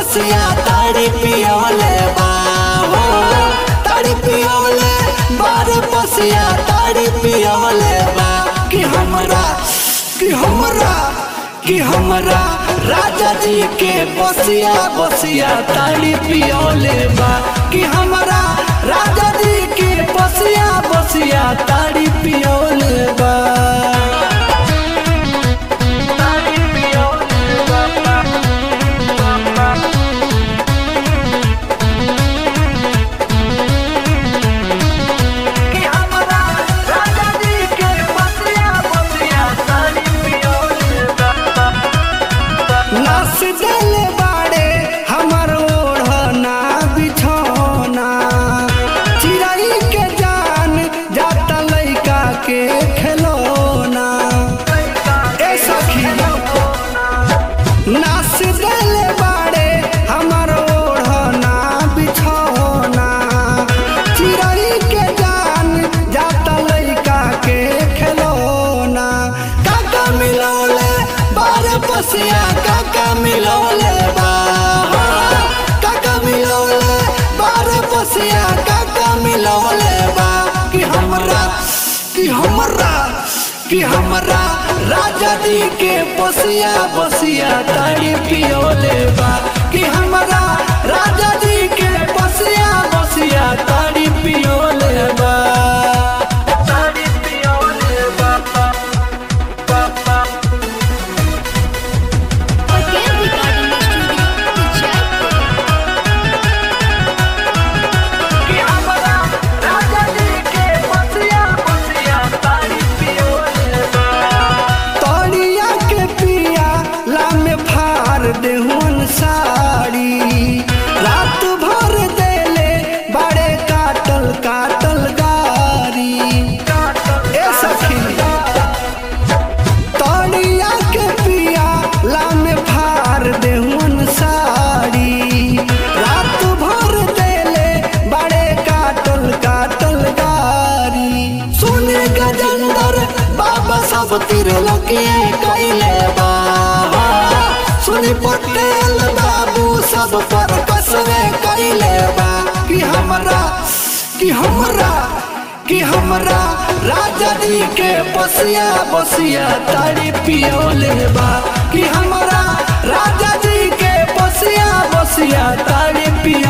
बसिया ताड़ी पियोले बा हो ताड़ी पियोले बारे बसिया ताड़ी पियोले बा कि हमरा कि हमरा कि हमरा राजा जी के बसिया बसिया ताड़ी पियोले बा कि हमरा राजा जी के बसिया बसिया ताड़ी पियोले बा ताड़ी पियोले बा कि हमरा राजा जी के बसिया बसिया ताड़ी पियोले बा नस देले बाड़े हमर ओढ़ना बिछौना चिड़ै के जान जाता लइका के खिलौना ए सखी नस देले बाड़े हमर ओढ़ना बिछौना चिड़ै के जान जाता लइका के खिलौना काका मिलौले बारे पसिया काका मिलौले बा काका मिलौले बारे पसिया काका मिलौले बा कि हमरा कि हमरा कि हमरा राजा जी के बसिया बसिया ताड़ी पियोले बा कि हमरा राजा जी के बसिया बसिया ताड़ी पियोले बा ताड़ी पियोले बा बा बा Again recording the studio to Jaipur. कि हमरा राजा जी के बसिया बसिया ताड़ी पियोले बा तोड़िया के पिया लामे फार देहुन साड़ी रात भर देले बड़े काटल काटल गारी ए सखी तोड़िया के पिया लामे फार देहुन साड़ी रात भर देले बड़े काटल काटल गारी सुने गजंदर बाबा सब तिर लगिए कैले बा सुनी पटेल बाबू सब पर कसवे कैले बा कि हमरा कि हमरा कि हमरा राजा जी के बसिया बसिया ताड़ी पियोले बा कि हमरा राजा जी के बसिया बसिया ताड़ी पियो